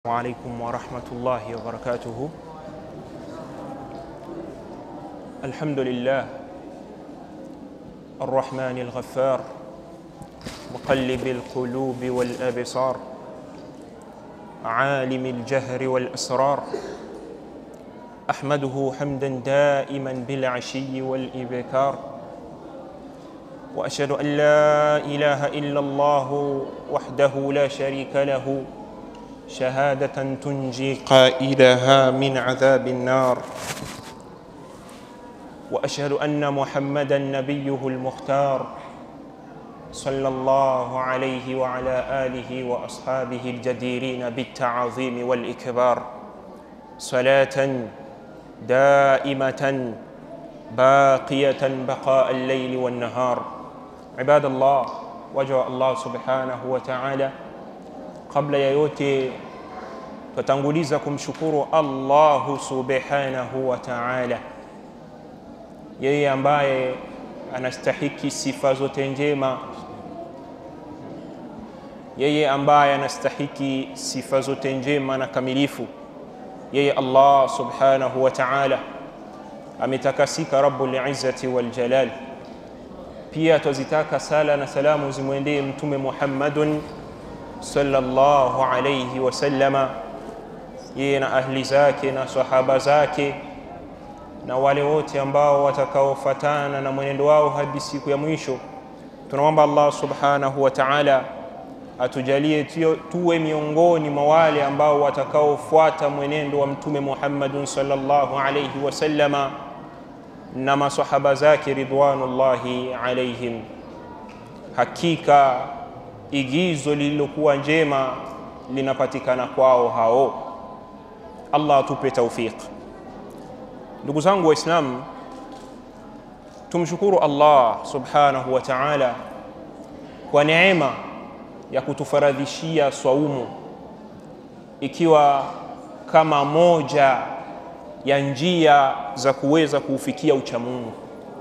عليكم ورحمة الله وبركاته الحمد لله الرحمن الغفار مقلب القلوب والأبصار عالم الجهر والأسرار أحمده حمدا دائما بالعشي والإبكار وأشهد أن لا إله إلا الله وحده لا شريك له شهادة تنجي قائلها من عذاب النار وأشهد أن محمدا نبيه المختار صلى الله عليه وعلى آله وأصحابه الجديرين بالتعظيم والإكبار صلاة دائمة باقية بقاء الليل والنهار عباد الله وجه الله سبحانه وتعالى kabla ya yote twatanguliza kumshukuru Allahu subhanahu wa ta'ala, yeye ambaye anastahiki sifa zote njema, yeye ambaye anastahiki sifa zote njema na kamilifu, yeye Allah subhanahu wa ta'ala ametakasika Rabbul Izzati wal Jalal. Pia twazitaka sala na salamu zimwendee Mtume Muhammadun sallallahu alayhi wasallama, yeye na ahli zake na sahaba zake na wale wote ambao watakaofatana na mwenendo wao hadi siku ya mwisho. Tunamwomba Allah subhanahu wa ta'ala atujalie tuwe miongoni mwa wale ambao watakaofuata mwenendo wa Mtume Muhammadun sallallahu alayhi wasallama na masahaba zake ridwanullahi alayhim. Hakika igizo lililokuwa njema linapatikana kwao hao. Allah atupe taufiq. Ndugu zangu Waislamu, tumshukuru Allah subhanahu wa ta'ala kwa neema ya kutufaradhishia swaumu, ikiwa kama moja ya njia za kuweza kuufikia uchamungu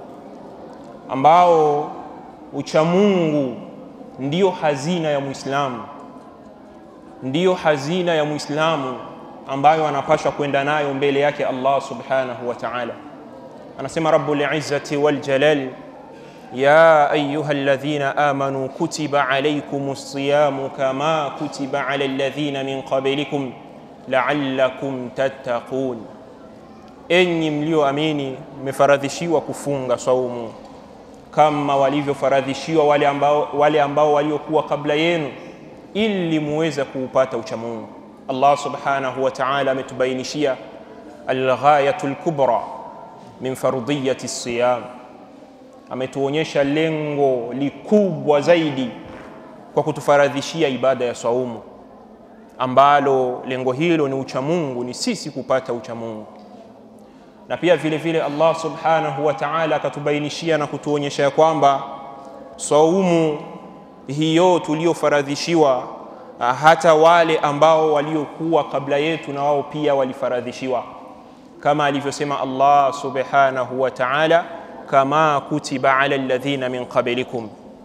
ambao uchamungu ndiyo hazina ya Muislamu, ndiyo hazina ya Muislamu ambayo anapashwa kwenda nayo mbele yake Allah subhanahu wa ta'ala. Anasema Rabbul Izzati wal Jalal, ya ayuha alladhina amanu kutiba alaykumus siyamu kama kutiba ala alladhina min qablikum la'allakum tattaqun, enyi mlioamini mmefaradhishiwa kufunga saumu kama walivyofaradhishiwa wale ambao, wale ambao waliokuwa kabla yenu ili muweze kuupata uchamungu. Allah subhanahu wa ta'ala ametubainishia alghayatu lkubra min fardiyati siyam, ametuonyesha lengo likubwa zaidi kwa kutufaradhishia ibada ya saumu, ambalo lengo hilo ni uchamungu, ni sisi kupata uchamungu na pia vile vile Allah subhanahu wa ta'ala akatubainishia na kutuonyesha ya kwamba saumu hiyo tuliofaradhishiwa, hata wale ambao waliokuwa kabla yetu na wao pia walifaradhishiwa, kama alivyosema Allah subhanahu wa ta'ala, kama kutiba ala alladhina min qablikum.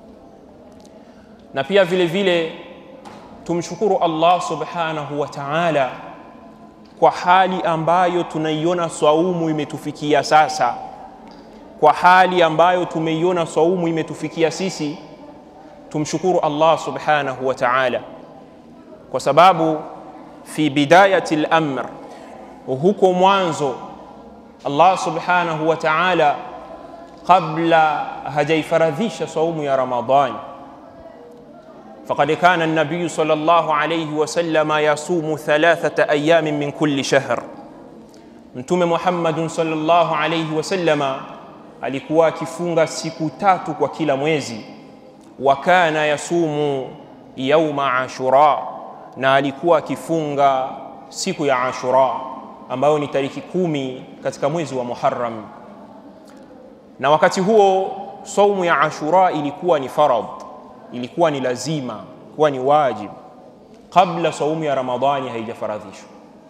Na pia vile vile tumshukuru Allah subhanahu wa ta'ala kwa hali ambayo tunaiona swaumu imetufikia sasa, kwa hali ambayo tumeiona swaumu imetufikia sisi, tumshukuru Allah subhanahu wa ta'ala, kwa sababu fi bidayati al-amr, huko mwanzo Allah subhanahu wa ta'ala kabla hajaifaradhisha swaumu ya Ramadhani فقد كان النبي صلى الله عليه وسلم يصوم ثلاثة أيام من كل شهر Mtume Muhammadun sallallahu alayhi wasallama alikuwa akifunga siku tatu kwa kila mwezi, wa kana yasumu yauma ashura, na alikuwa akifunga siku ya Ashura ambayo ni tariki kumi katika mwezi wa Muharram. Na wakati huo saumu ya Ashura ilikuwa ni faradh ilikuwa ni lazima, kuwa ni wajib kabla saumu ya Ramadhani haijafaradhishwa.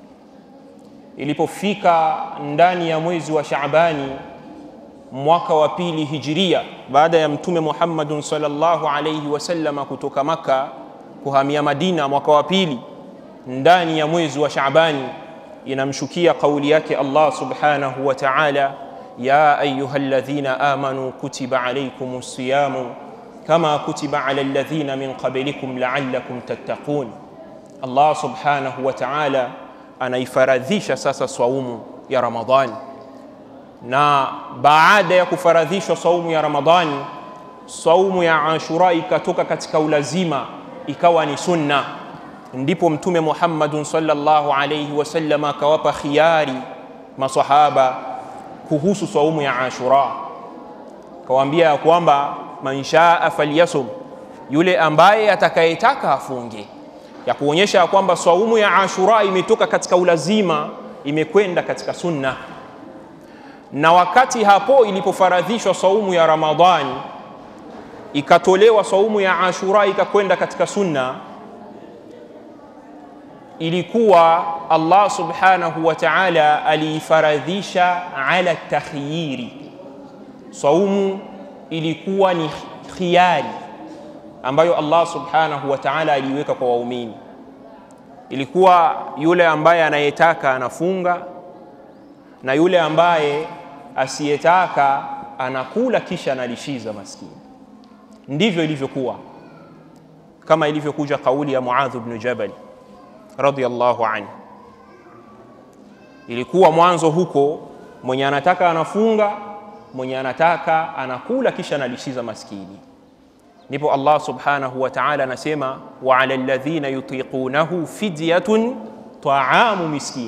Ilipofika ndani ya mwezi wa Shaabani mwaka wa pili hijiria, baada ya Mtume Muhammadun sallallahu alayhi wasallama kutoka Makka kuhamia Madina mwaka wa pili, ndani ya mwezi wa Shaabani inamshukia kauli yake Allah subhanahu wa ta'ala, ya ayuha alladhina amanu kutiba alaykum siyamu kama kutiba ala alladhina min qablikum la'allakum tattaqun. Allah subhanahu wa ta'ala anaifaradhisha sasa swaumu ya Ramadhani, na baada ya kufaradhishwa saumu ya Ramadhani, saumu ya Ashura ikatoka katika ulazima ikawa ni sunna ndipo Mtume Muhammadun sallallahu alayhi wasallam akawapa khiyari masahaba kuhusu saumu ya Ashura, kawaambia ya kwamba man shaa falyasum, yule ambaye atakayetaka afunge, ya kuonyesha ya kwamba saumu ya Ashura imetoka katika ulazima imekwenda katika sunna. Na wakati hapo ilipofaradhishwa saumu ya Ramadhani ikatolewa saumu ya Ashura ikakwenda katika sunna ilikuwa Allah subhanahu wa ta'ala aliifaradhisha ala takhyiri. Saumu ilikuwa ni khiyari ambayo Allah subhanahu wa ta'ala aliiweka kwa waumini. Ilikuwa yule ambaye anayetaka anafunga na yule ambaye asiyetaka anakula kisha analishiza maskini. Ndivyo ilivyokuwa, kama ilivyokuja kauli ya Muadh ibn Jabal radhiyallahu anhu. Ilikuwa mwanzo huko, mwenye anataka anafunga, mwenye anataka anakula kisha analishiza maskini. Ndipo Allah subhanahu wa ta'ala anasema, wa ala alladhina yutiqunahu fidyatun ta'amu miskin.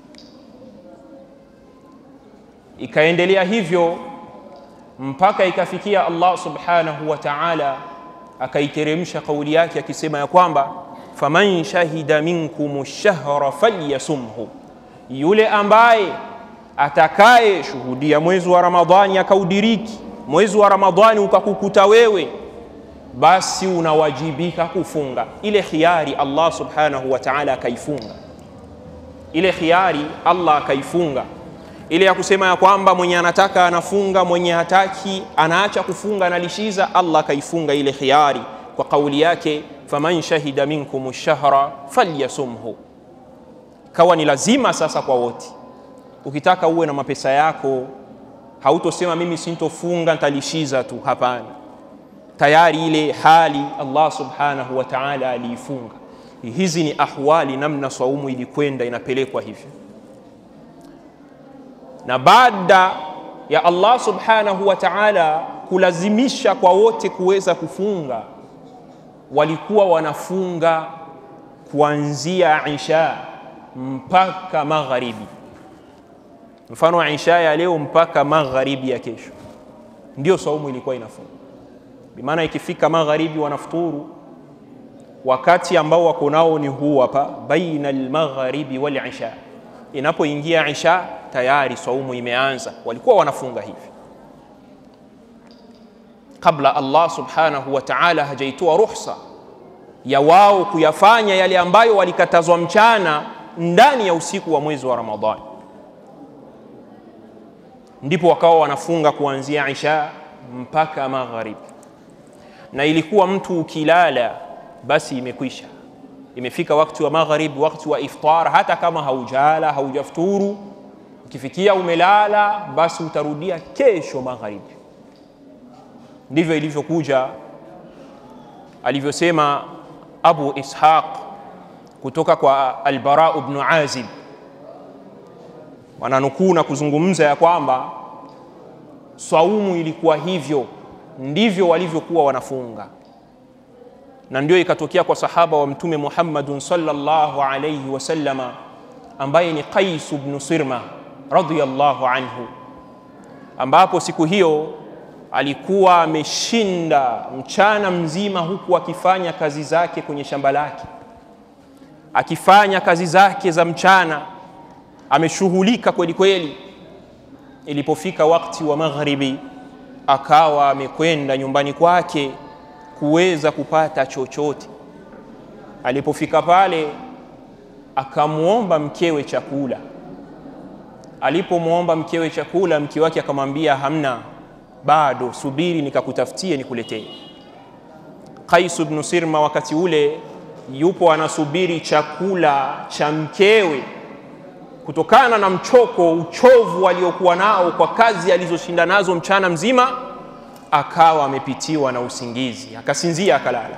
Ikaendelea hivyo mpaka ikafikia Allah subhanahu wa ta'ala akaiteremsha kauli yake akisema ya kwamba faman shahida minkum shahra falyasumhu, yule ambaye atakaye shuhudia mwezi wa Ramadhani akaudiriki, mwezi wa Ramadhani ukakukuta wewe, basi unawajibika kufunga. Ile khiari Allah subhanahu wa ta'ala akaifunga, ile khiari Allah akaifunga, ile ya kusema ya kwamba mwenye anataka anafunga, mwenye hataki anaacha kufunga, analishiza. Allah akaifunga ile khiari kwa kauli yake faman shahida minkum shahra falyasumhu, kawa ni lazima sasa kwa wote. Ukitaka uwe na mapesa yako, hautosema mimi sintofunga nitalishiza tu. Hapana, tayari ile hali Allah subhanahu wa ta'ala aliifunga. Hizi ni ahwali, namna saumu ilikwenda inapelekwa hivyo, na baada ya Allah subhanahu wa ta'ala kulazimisha kwa wote kuweza kufunga walikuwa wanafunga kuanzia isha mpaka magharibi. Mfano isha ya leo mpaka magharibi ya kesho, ndio saumu ilikuwa inafunga. Bimaana ikifika magharibi wanafuturu, wakati ambao wako nao ni huu hapa, baina almaghribi wal isha. Inapoingia isha tayari saumu imeanza. Walikuwa wanafunga hivi kabla Allah subhanahu wa ta'ala hajaitoa ruhusa ya wao kuyafanya yale ambayo walikatazwa mchana ndani ya usiku wa mwezi wa Ramadhani, ndipo wakawa wanafunga kuanzia isha mpaka magharibi. Na ilikuwa mtu ukilala, basi imekwisha, imefika wakati wa magharibi, wakati wa iftar. Hata kama haujala haujafuturu, ukifikia umelala, basi utarudia kesho magharibi. Ndivyo ilivyokuja alivyosema Abu Ishaq kutoka kwa Albara ibn Azib, wananukuu na kuzungumza ya kwamba saumu ilikuwa hivyo, ndivyo walivyokuwa wanafunga, na ndio ikatokea kwa sahaba wa Mtume Muhammadun sallallahu alayhi wasallama ambaye ni Qais ibn Sirma radhiyallahu anhu, ambapo siku hiyo alikuwa ameshinda mchana mzima huku akifanya kazi zake kwenye shamba lake, akifanya kazi zake za mchana, ameshughulika kweli kweli. Ilipofika wakati wa magharibi, akawa amekwenda nyumbani kwake kuweza kupata chochote. Alipofika pale, akamwomba mkewe chakula. Alipomwomba mkewe chakula, mke wake akamwambia hamna bado subiri nikakutafutie nikuletee. Qais ibn Sirma wakati ule yupo anasubiri chakula cha mkewe kutokana na mchoko, uchovu aliokuwa nao kwa kazi alizoshinda nazo mchana mzima, akawa amepitiwa na usingizi, akasinzia, akalala.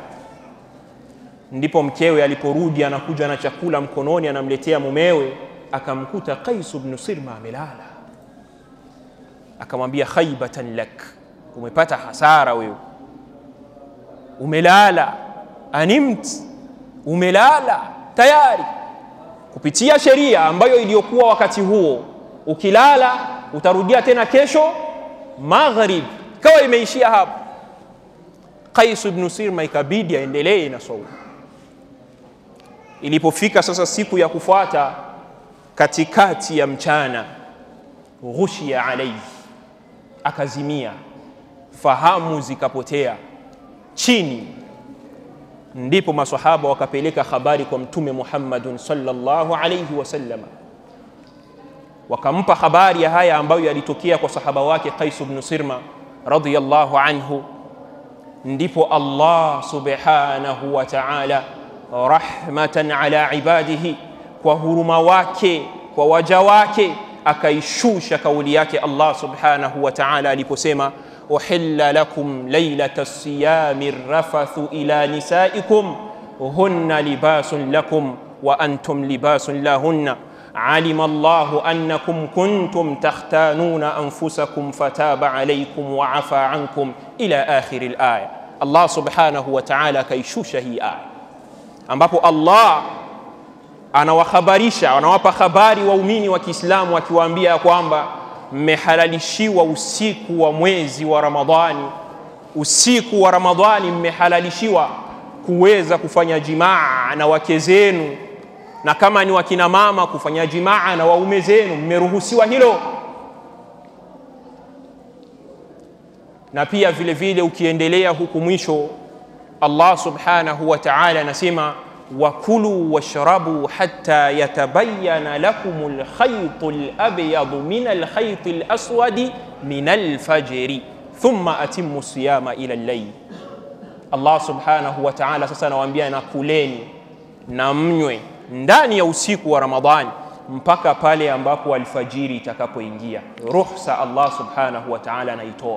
Ndipo mkewe aliporudi, anakuja na chakula mkononi, anamletea mumewe, akamkuta Qais ibn Sirma amelala. Akamwambia, khaibatan lak, umepata hasara wewe, umelala, animt, umelala tayari kupitia sheria ambayo iliyokuwa wakati huo, ukilala utarudia tena kesho maghrib, ikawa imeishia hapo. Qais ibn Sirma ikabidi aendelee na saumu. Ilipofika sasa siku ya kufuata, katikati ya mchana, ghushia alaihi, akazimia, fahamu zikapotea chini ndipo masahaba wakapeleka habari kwa mtume Muhammadun sallallahu alayhi wasallam, wakampa habari ya haya ambayo yalitokea kwa sahaba wake Qais ibn Sirma radhiyallahu anhu. Ndipo Allah subhanahu wa ta'ala rahmatan ala ibadihi, kwa huruma wake kwa waja wake akaishusha kauli yake Allah subhanahu wa ta'ala aliposema uhilla lakum lailata siyami rafathu ila nisaikum hunna libasun lakum wa antum libasun lahunna alima Allahu annakum kuntum takhtanuna anfusakum fataba alaykum wa afa ankum ila akhiri alaya. Allah subhanahu wa ta'ala akaishusha hii aya ambapo Allah anawahabarisha anawapa habari waumini wa Kiislamu akiwaambia ya kwamba mmehalalishiwa usiku wa mwezi wa Ramadhani, usiku wa Ramadhani mmehalalishiwa kuweza kufanya jimaa na wake zenu, na kama ni wakina mama kufanya jimaa na waume zenu, mmeruhusiwa hilo. Na pia vile vile ukiendelea huku mwisho, Allah subhanahu wa ta'ala anasema wakulu washrabu hatta yatabayana lakum alkhaytu alabyadu min alkhayti alaswadi min alfajri thumma atimmu siyama ila allayl. Allah subhanahu wa ta'ala sasa anawaambia na kuleni na mnywe ndani ya usiku wa Ramadhani mpaka pale ambapo alfajiri itakapoingia. Ruhsa Allah subhanahu wa ta'ala anaitoa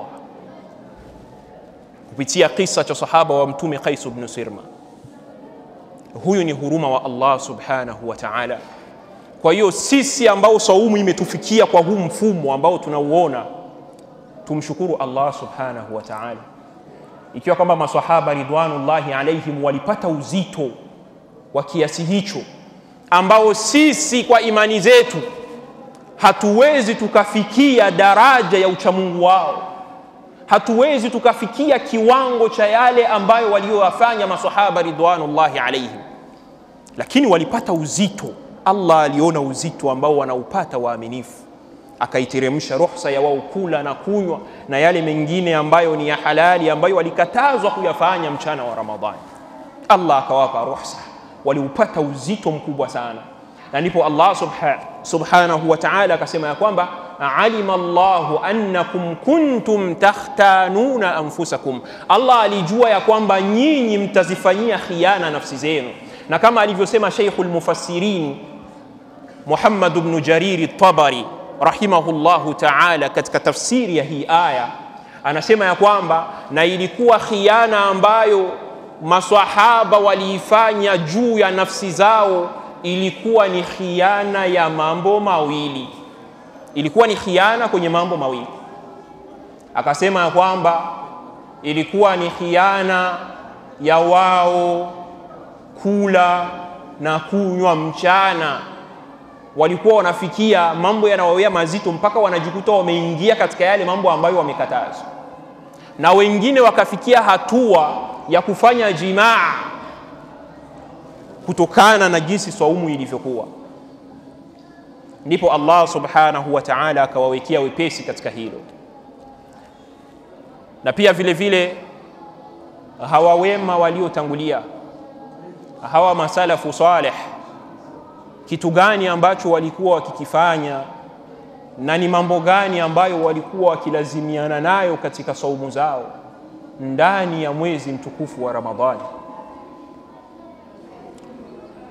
kupitia kisa cha sahaba wa Mtume Qais ibn Sirma. Huyu ni huruma wa Allah subhanahu wa ta'ala. Kwa hiyo sisi ambao saumu imetufikia kwa huu mfumo ambao tunauona, tumshukuru Allah subhanahu wa ta'ala, ikiwa kwamba maswahaba ridwanullahi alaihim walipata uzito wa kiasi hicho ambao sisi kwa imani zetu hatuwezi tukafikia daraja ya uchamungu wao, hatuwezi tukafikia kiwango cha yale ambayo walioyafanya masahaba ridwanullahi alaihim, lakini walipata uzito. Allah aliona uzito ambao wanaupata waaminifu, akaiteremsha ruhusa ya wao kula na kunywa na yale mengine ambayo ni ya halali ambayo walikatazwa kuyafanya mchana wa Ramadhani. Allah akawapa ruhusa, waliupata uzito mkubwa sana, na ndipo Allah subha, subhanahu wa ta'ala akasema ya kwamba alima Allahu annakum kuntum takhtanuna anfusakum, Allah alijua ya kwamba nyinyi mtazifanyia khiana nafsi zenu, na kama alivyosema Sheikhul Mufassirin Muhammad ibn Jariri Tabari rahimahullahu ta'ala katika tafsiri ya hii aya anasema ya kwamba na ilikuwa khiana ambayo maswahaba waliifanya juu ya nafsi zao, ilikuwa ni khiana ya mambo mawili, ilikuwa ni khiana kwenye mambo mawili. Akasema ya kwamba ilikuwa ni khiana ya wao kula na kunywa mchana walikuwa wanafikia mambo yanawawea mazito mpaka wanajikuta wameingia katika yale mambo ambayo wamekatazwa, na wengine wakafikia hatua ya kufanya jimaa kutokana na jinsi swaumu ilivyokuwa. Ndipo Allah subhanahu wa ta'ala akawawekea wepesi katika hilo, na pia vile vile hawa wema waliotangulia, hawa masalafu saleh kitu gani ambacho walikuwa wakikifanya na ni mambo gani ambayo walikuwa wakilazimiana nayo katika saumu zao ndani ya mwezi mtukufu wa Ramadhani.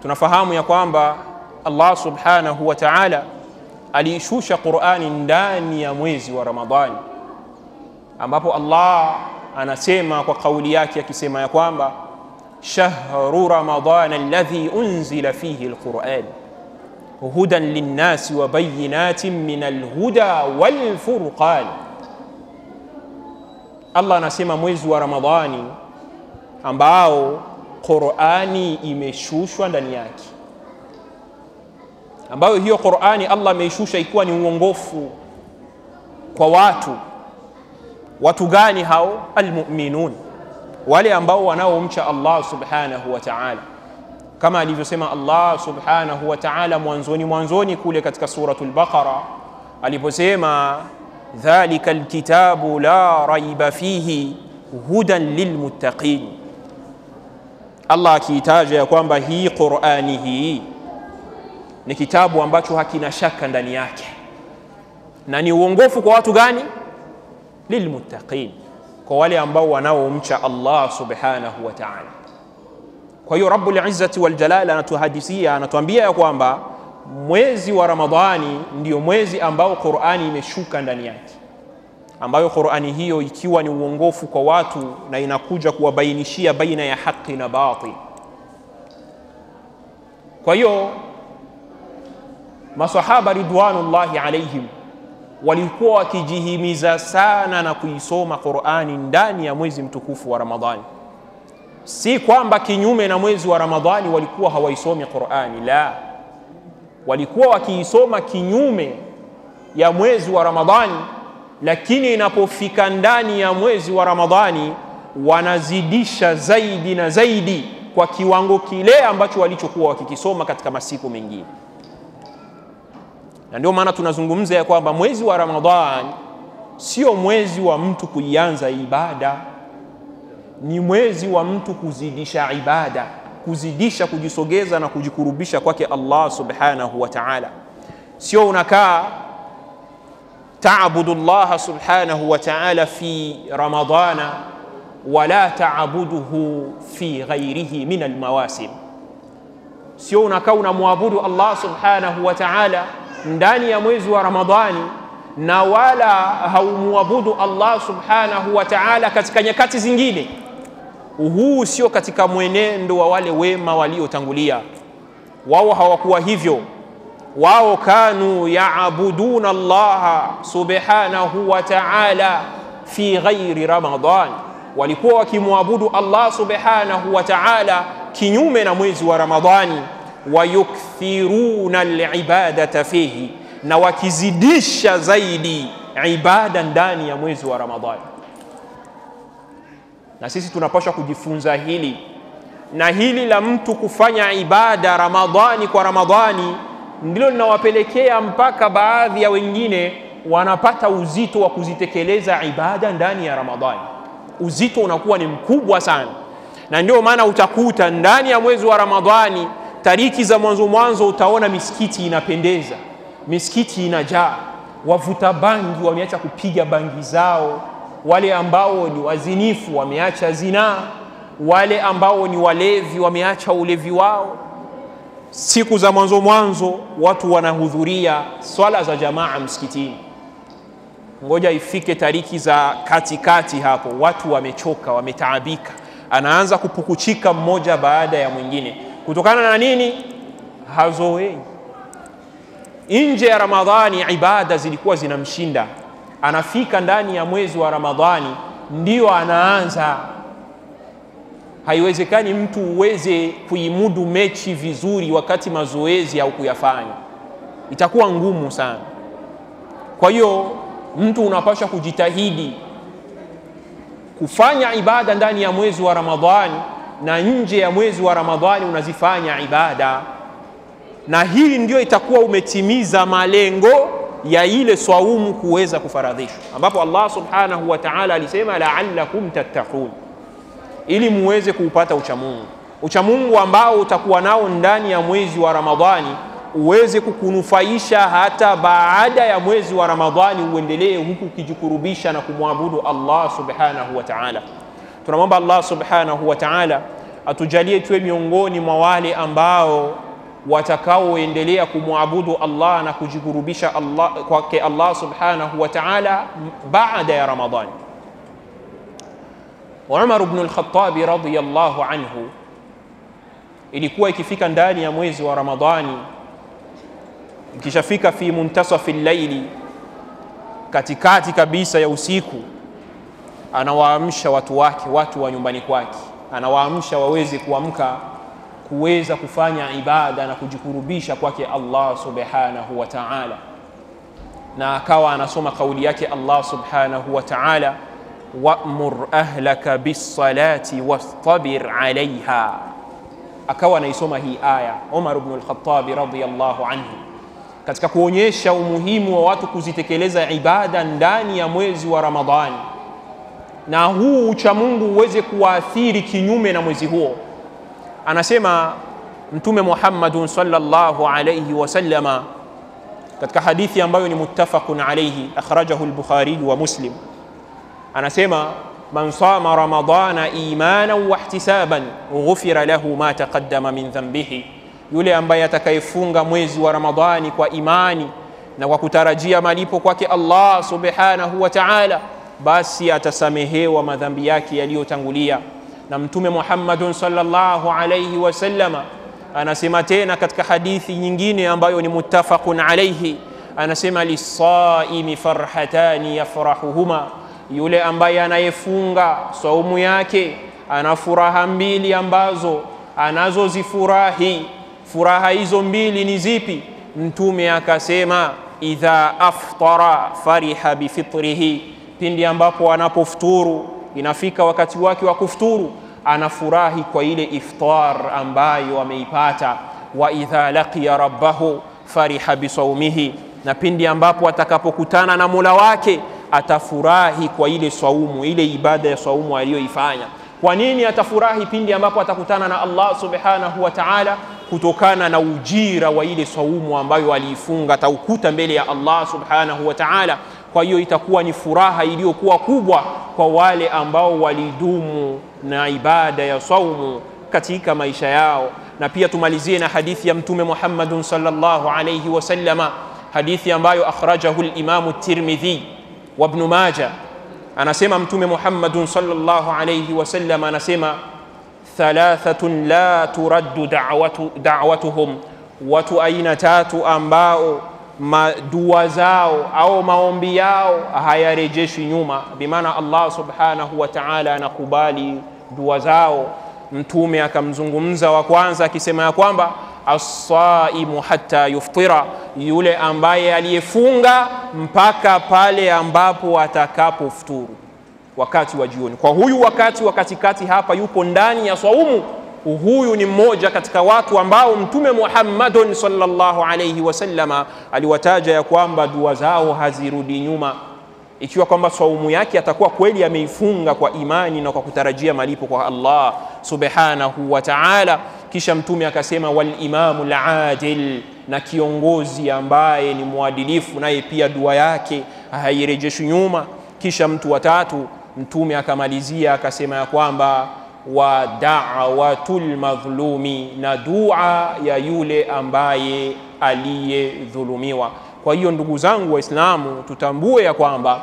tunafahamu ya kwamba Allah subhanahu wa ta'ala aliishusha Qur'ani ndani ya mwezi wa Ramadhani, ambapo Allah anasema kwa kauli yake akisema ya kwamba shahru ramadana alladhi unzila fihi alquran hudan linnasi wa bayinatin min alhuda walfurqan. Allah anasema mwezi wa Ramadhani ambao Qur'ani imeshushwa ndani yake, ambayo hiyo Qur'ani Allah ameishusha ikiwa ni uongofu kwa watu. Watu gani hao? Almu'minun, wale ambao wanaomcha Allah subhanahu wa ta'ala, kama alivyosema Allah subhanahu wa ta'ala mwanzoni mwanzoni kule katika suratul Baqara aliposema dhalika alkitabu la raiba fihi hudan lilmuttaqin Allah akiitaja ya kwamba hii Qur'ani hii ni kitabu ambacho hakina shaka ndani yake na ni uongofu kwa watu gani? Lilmuttaqin, kwa wale ambao wanaomcha Allah subhanahu wa ta'ala. Kwa hiyo Rabbul Izzati wal Jalal anatuhadisia, anatuambia ya kwamba mwezi wa Ramadhani ndio mwezi ambao Qur'ani imeshuka ndani yake, ambayo Qur'ani hiyo ikiwa ni uongofu kwa watu na inakuja kuwabainishia baina ya haki na batil. Kwa hiyo masahaba ridwanullahi alaihim walikuwa wakijihimiza sana na kuisoma Qur'ani ndani ya mwezi mtukufu wa Ramadhani. Si kwamba kinyume na mwezi wa Ramadhani walikuwa hawaisomi Qur'ani, la, walikuwa wakiisoma kinyume ya mwezi wa Ramadhani, lakini inapofika ndani ya mwezi wa Ramadhani wanazidisha zaidi na zaidi kwa kiwango kile ambacho walichokuwa wakikisoma katika masiku mengine na ndio maana tunazungumza ya kwamba mwezi wa Ramadhani sio mwezi wa mtu kuianza ibada, ni mwezi wa mtu kuzidisha ibada, kuzidisha kujisogeza na kujikurubisha kwake Allah subhanahu wa ta'ala. Sio unakaa taabudu Allah subhanahu wa ta'ala fi ramadana wala taabuduhu fi ghairihi min almawasim, sio unakaa unamwabudu Allah subhanahu wa ta'ala ndani ya mwezi wa Ramadhani na wala haumwabudu Allah subhanahu wa ta'ala katika nyakati zingine. Huu sio katika mwenendo wa wale wema waliotangulia. Wao hawakuwa hivyo, wao kanu yaabuduna Allah subhanahu wa ta'ala fi ghairi Ramadhan, walikuwa wakimwabudu Allah subhanahu wa ta'ala kinyume na mwezi wa Ramadhani wayukthiruna alibadata fihi, na wakizidisha zaidi ibada ndani ya mwezi wa Ramadhani. Na sisi tunapaswa kujifunza hili, na hili la mtu kufanya ibada Ramadhani kwa Ramadhani ndilo linawapelekea mpaka baadhi ya wengine wanapata uzito wa kuzitekeleza ibada ndani ya Ramadhani. Uzito unakuwa ni mkubwa sana, na ndio maana utakuta ndani ya mwezi wa Ramadhani tariki za mwanzo mwanzo utaona misikiti inapendeza, misikiti inajaa, wavuta bangi wameacha kupiga bangi zao, wale ambao ni wazinifu wameacha zinaa, wale ambao ni walevi wameacha ulevi wao. Siku za mwanzo mwanzo watu wanahudhuria swala za jamaa msikitini. Ngoja ifike tariki za katikati hapo, watu wamechoka, wametaabika, anaanza kupukuchika mmoja baada ya mwingine kutokana na nini? Hazoei. Nje ya Ramadhani ibada zilikuwa zinamshinda, anafika ndani ya mwezi wa Ramadhani ndio anaanza. Haiwezekani mtu uweze kuimudu mechi vizuri wakati mazoezi au kuyafanya, itakuwa ngumu sana. Kwa hiyo mtu unapaswa kujitahidi kufanya ibada ndani ya mwezi wa Ramadhani na nje ya mwezi wa Ramadhani unazifanya ibada, na hii ndio itakuwa umetimiza malengo ya ile swaumu kuweza kufaradhishwa, ambapo Allah subhanahu wa ta'ala alisema la'allakum tattaqun, ili muweze kuupata uchamungu, uchamungu ambao utakuwa nao ndani ya mwezi wa Ramadhani uweze kukunufaisha hata baada ya mwezi wa Ramadhani, uendelee huku ukijikurubisha na kumwabudu Allah subhanahu wa ta'ala. Tunamwomba Allah subhanahu wa ta'ala atujalie tuwe miongoni mwa wale ambao watakaoendelea kumwabudu Allah na kujikurubisha Allah kwake Allah subhanahu wa ta'ala baada ya Ramadhani. Umar ibn al-Khattab radhiyallahu anhu, ilikuwa ikifika ndani ya mwezi wa Ramadhani, ikishafika fi muntasafi llaili, katikati kabisa ya usiku, anawaamsha watu wake, watu wa nyumbani kwake, anawaamsha waweze kuamka kuweza kufanya ibada na kujikurubisha kwake Allah subhanahu wa ta'ala, na akawa anasoma kauli yake Allah subhanahu wa ta'ala, wa'mur ahlaka bis-salati wastabir 'alayha. Akawa anaisoma hii aya Umar ibn al-Khattab radhiyallahu anhu, katika kuonyesha umuhimu wa watu kuzitekeleza ibada ndani ya mwezi wa Ramadhani, na huu uchamungu uweze kuwaathiri kinyume na mwezi huo anasema Mtume Muhammadun sallallahu alayhi wasallama katika hadithi ambayo ni muttafaqun alayhi akhrajahu al-Bukhari wa Muslim, anasema man sama ramadana imanan wa ihtisaban ghufira lahu ma taqaddama min dhanbihi, yule ambaye atakayefunga mwezi wa Ramadhani kwa imani na kwa kutarajia malipo kwake Allah subhanahu wa ta'ala, basi atasamehewa madhambi yake yaliyotangulia na Mtume Muhammadun sallallahu alayhi wasallama anasema tena katika hadithi nyingine ambayo ni muttafaqun alayhi, anasema lisaimi farhatani yafrahuhuma, yule ambaye anayefunga saumu yake ana furaha mbili ambazo anazozifurahi. Furaha hizo mbili ni zipi? Mtume akasema idha aftara fariha bifitrihi, pindi ambapo anapofuturu inafika wakati wake wa kufuturu anafurahi kwa ile iftar ambayo ameipata. wa idha laqiya rabbahu fariha bisaumihi, na pindi ambapo atakapokutana na Mola wake atafurahi kwa ile saumu, ile ibada ya saumu aliyoifanya. Kwa nini atafurahi pindi ambapo atakutana na Allah subhanahu wa ta'ala? Kutokana na ujira wa ile saumu ambayo aliifunga, ataukuta mbele ya Allah subhanahu wa ta'ala. Kwa hiyo itakuwa ni furaha iliyokuwa kubwa kwa wale ambao walidumu na ibada ya saumu katika maisha yao. Na pia tumalizie na hadithi ya Mtume Muhammadun sallallahu alayhi wasallama, hadithi ambayo akhrajahu al-Imamu Tirmidhi wa Ibn Majah. Anasema Mtume Muhammadun sallallahu alayhi wasallam, anasema thalathatun la turaddu da'watu, da'watuhum, watu aina tatu ambao dua zao au maombi yao hayarejeshwi nyuma, bimaana Allah subhanahu wa ta'ala anakubali dua zao. Mtume akamzungumza wa kwanza akisema ya kwamba assaimu hatta yuftira, yule ambaye aliyefunga mpaka pale ambapo atakapofuturu wakati wa jioni. Kwa huyu wakati wa katikati hapa yupo ndani ya swaumu huyu ni mmoja katika watu ambao Mtume Muhammadun sallallahu alayhi wasallama aliwataja ya kwamba dua zao hazirudi nyuma, ikiwa kwamba saumu yake atakuwa kweli ameifunga kwa imani na kwa kutarajia malipo kwa Allah subhanahu wa ta'ala. Kisha Mtume akasema wal imamu al-adil, na kiongozi ambaye ni mwadilifu, naye pia dua yake hairejeshwi nyuma. Kisha mtu wa tatu Mtume akamalizia akasema ya kwamba wa da'watul madhlumi, na dua ya yule ambaye aliyedhulumiwa. Kwa hiyo ndugu zangu Waislamu, tutambue ya kwamba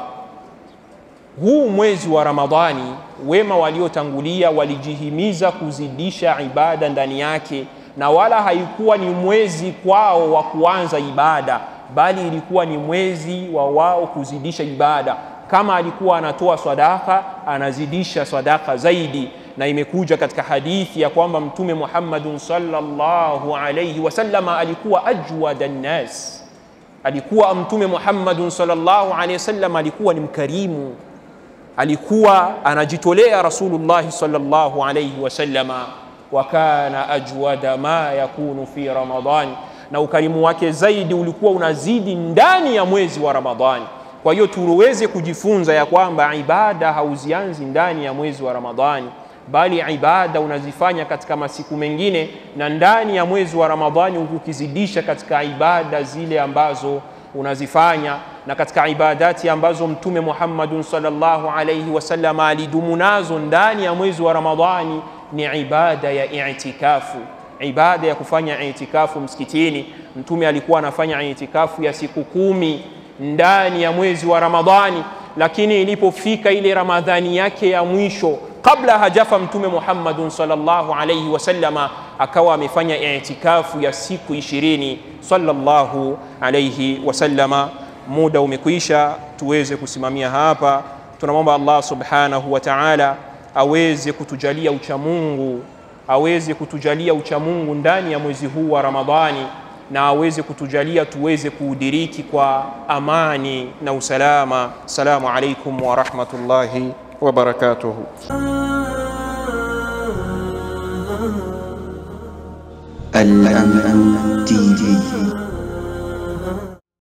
huu mwezi wa Ramadhani, wema waliotangulia walijihimiza kuzidisha ibada ndani yake, na wala haikuwa ni mwezi kwao wa kuanza ibada, bali ilikuwa ni mwezi wa wao kuzidisha ibada. Kama alikuwa anatoa sadaka, anazidisha sadaka zaidi na imekuja katika hadithi ya kwamba Mtume Muhammadun sallallahu alayhi wasallama alikuwa ajwada nnas, alikuwa Mtume Muhammadun sallallahu alayhi wasallam alikuwa ni mkarimu, alikuwa anajitolea Rasulullah sallallahu alayhi wasallama, wa kana ajwada ma yakunu fi Ramadhan, na ukarimu wake zaidi ulikuwa unazidi ndani ya mwezi wa Ramadhani. Kwa hiyo tuweze kujifunza ya kwamba ibada hauzianzi ndani ya mwezi wa Ramadhani bali ibada unazifanya katika masiku mengine na ndani ya mwezi wa Ramadhani, ukizidisha katika ibada zile ambazo unazifanya na katika ibadati ambazo Mtume Muhammadun sallallahu alayhi wasallam alidumu nazo ndani ya mwezi wa Ramadhani ni ibada ya itikafu, ibada ya kufanya itikafu msikitini. Mtume alikuwa anafanya itikafu ya siku kumi ndani ya mwezi wa Ramadhani, lakini ilipofika ile Ramadhani yake ya mwisho kabla hajafa Mtume Muhammadun sallallahu alayhi wasallama akawa amefanya itikafu ya siku ishirini sallallahu alayhi wasallama. Muda umekwisha, tuweze kusimamia hapa. Tunamwomba Allah subhanahu wa ta'ala aweze kutujalia uchamungu, aweze kutujalia uchamungu ndani ya mwezi huu wa Ramadhani na aweze kutujalia tuweze kuudiriki kwa amani na usalama. Assalamu alaikum wa rahmatullahi wa barakatuh. الأمن تي في